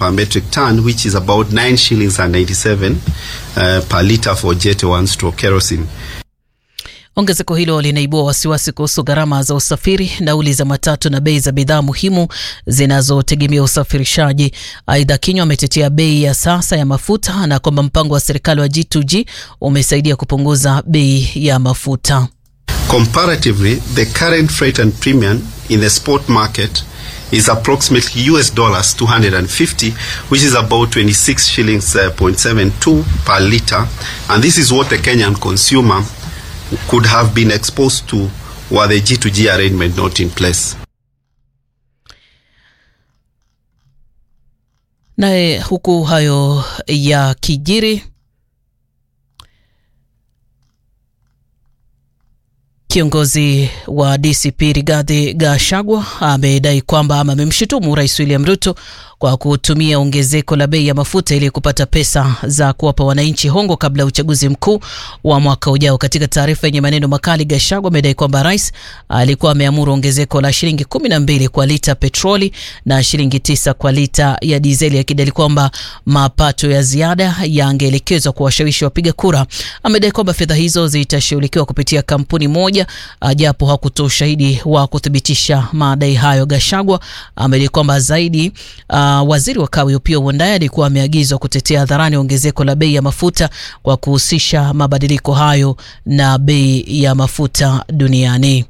per metric ton, which is about 9 shillings and 97 uh, per litre for Jet 1 stroke kerosene. Ongezeko hilo linaibua wasiwasi kuhusu gharama za usafiri, nauli za matatu na bei za bidhaa muhimu zinazotegemea usafirishaji. Aidha, Kinywa ametetea bei ya sasa ya mafuta na kwamba mpango wa serikali wa G2G umesaidia kupunguza bei ya mafuta. Comparatively, the current freight and premium in the spot market is approximately US dollars 250, which is about 26 shillings uh, 0.72 per litre. And this is what the Kenyan consumer could have been exposed to were the G2G arrangement not in place. Naye huku hayo ya kijiri, kiongozi wa DCP Rigathi Gachagua amedai kwamba ama amemshutumu Rais William Ruto kwa kutumia ongezeko la bei ya mafuta ili kupata pesa za kuwapa wananchi hongo kabla ya uchaguzi mkuu wa mwaka ujao. Katika taarifa yenye maneno makali, Gachagua amedai kwamba rais alikuwa ameamuru ongezeko la shilingi kumi na mbili kwa lita petroli na shilingi tisa kwa lita ya dizeli, akidai kwamba mapato ya ziada yangeelekezwa kwa washawishi wapiga kura. Amedai kwamba fedha hizo zitashughulikiwa kupitia kampuni moja, japo hakutoa ushahidi wa kuthibitisha madai hayo. Gachagua amedai kwamba zaidi uh, waziri wa kawi Opiyo Wandayi alikuwa ameagizwa kutetea hadharani ongezeko la bei ya mafuta kwa kuhusisha mabadiliko hayo na bei ya mafuta duniani.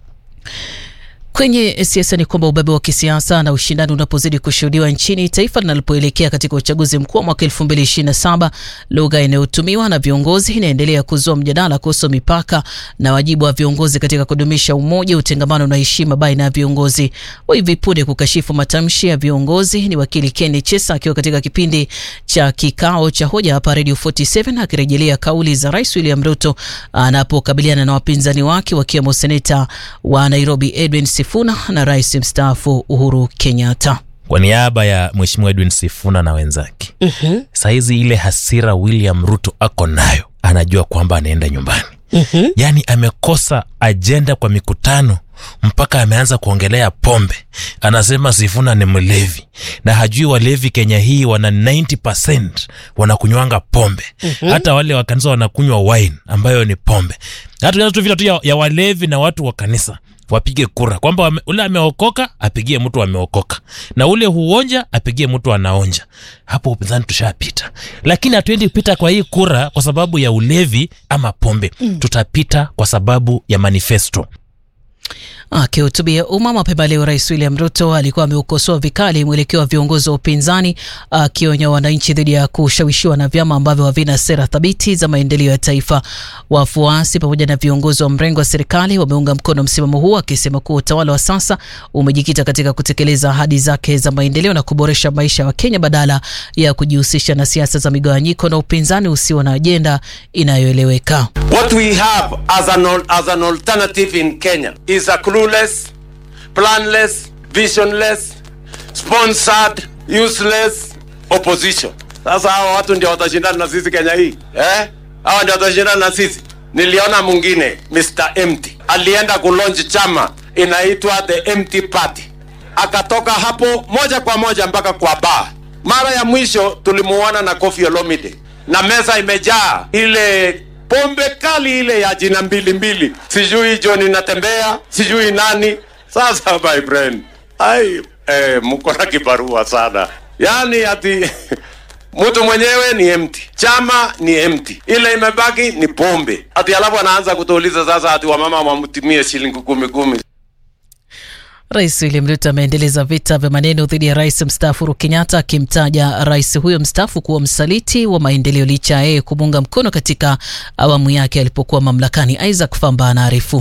Kwenye siasa ni kwamba ubabe wa kisiasa na ushindani unapozidi kushuhudiwa nchini, taifa linalopoelekea katika uchaguzi mkuu wa mwaka 2027, lugha inayotumiwa na viongozi inaendelea kuzua mjadala kuhusu mipaka na wajibu wa viongozi katika kudumisha umoja, utengamano na heshima baina ya viongozi. Wa hivi punde kukashifu matamshi ya viongozi ni wakili Ken Chesa akiwa katika kipindi cha kikao cha hoja hapa Radio 47 akirejelea kauli za Rais William Ruto anapokabiliana na wapinzani wake wakiwemo seneta wa Nairobi Edwin Sifuna na rais mstaafu Uhuru Kenyatta. Kwa niaba ya Mheshimiwa Edwin Sifuna na wenzake, mm-hmm. Sahizi ile hasira William Ruto ako nayo, anajua kwamba anaenda nyumbani. mm-hmm. Yaani amekosa ajenda kwa mikutano mpaka ameanza kuongelea pombe. Anasema Sifuna ni mlevi na hajui walevi Kenya hii wana 90% wanakunywanga pombe. mm-hmm. Hata wale wa kanisa wanakunywa wine ambayo ni pombe. Hata tu vita tu ya, ya walevi na watu wa kanisa wapige kura kwamba ule ameokoka apigie mtu ameokoka, na ule huonja apigie mtu anaonja. Hapo upinzani tushapita, lakini hatuendi kupita kwa hii kura kwa sababu ya ulevi ama pombe mm. Tutapita kwa sababu ya manifesto. Akihutubia umma mapema leo, Rais William Ruto alikuwa ameukosoa vikali mwelekeo wa viongozi wa upinzani, akionya wananchi dhidi ya kushawishiwa na vyama ambavyo havina sera thabiti za maendeleo ya taifa. Wafuasi pamoja na viongozi wa mrengo wa serikali wameunga mkono msimamo huu, akisema kuwa utawala wa sasa umejikita katika kutekeleza ahadi zake za maendeleo na kuboresha maisha ya Wakenya badala ya kujihusisha na siasa za migawanyiko na upinzani usio na ajenda inayoeleweka. What we have as an, as an alternative in Kenya is a clueless, planless, visionless, sponsored, useless opposition. Sasa hawa watu ndio watashindana na sisi Kenya hii eh? Hawa ndio watashindana na sisi. Niliona mwingine Mr. Empty alienda kulonji chama inaitwa the Empty Party, akatoka hapo moja kwa moja mpaka kwa bar. Mara ya mwisho tulimuona na Koffi Olomide na meza imejaa ile pombe kali ile ya jina mbili mbili, sijui John inatembea, sijui nani. Sasa my friend, ai eh, mko na kibarua sana, yani ati mtu mwenyewe ni empty, chama ni empty, ile imebaki ni pombe ati, alafu anaanza kutuuliza sasa ati wamama wamtumie shilingi kumi kumi. Rais William Ruto ameendeleza vita vya maneno dhidi ya rais mstaafu Uhuru Kenyatta, akimtaja rais huyo mstaafu kuwa msaliti wa maendeleo licha ya yeye kumuunga mkono katika awamu yake alipokuwa mamlakani. Isaac Famba anaarifu.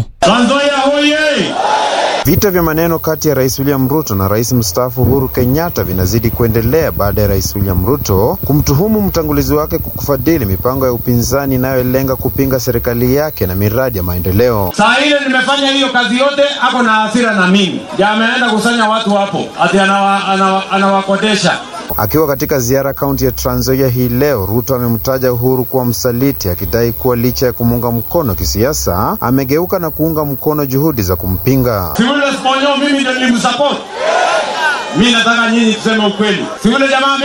Vita vya maneno kati ya Rais William Ruto na Rais mstaafu Uhuru Kenyatta vinazidi kuendelea baada ya Rais William Ruto kumtuhumu mtangulizi wake kwa kufadhili mipango ya upinzani inayolenga kupinga serikali yake na miradi ya maendeleo. Saa ile nimefanya hiyo kazi yote, ako na hasira na mimi, ndio ameenda kusanya watu hapo ati anawakodesha anawa, anawa Akiwa katika ziara kaunti ya Trans Nzoia hii leo, Ruto amemtaja Uhuru kuwa msaliti, akidai kuwa licha ya kumuunga mkono kisiasa, amegeuka na kuunga mkono juhudi za kumpinga. Si yule Sponyo mimi ndio nilimsupport. Mimi nataka nyinyi tuseme ukweli. Si yule jamaa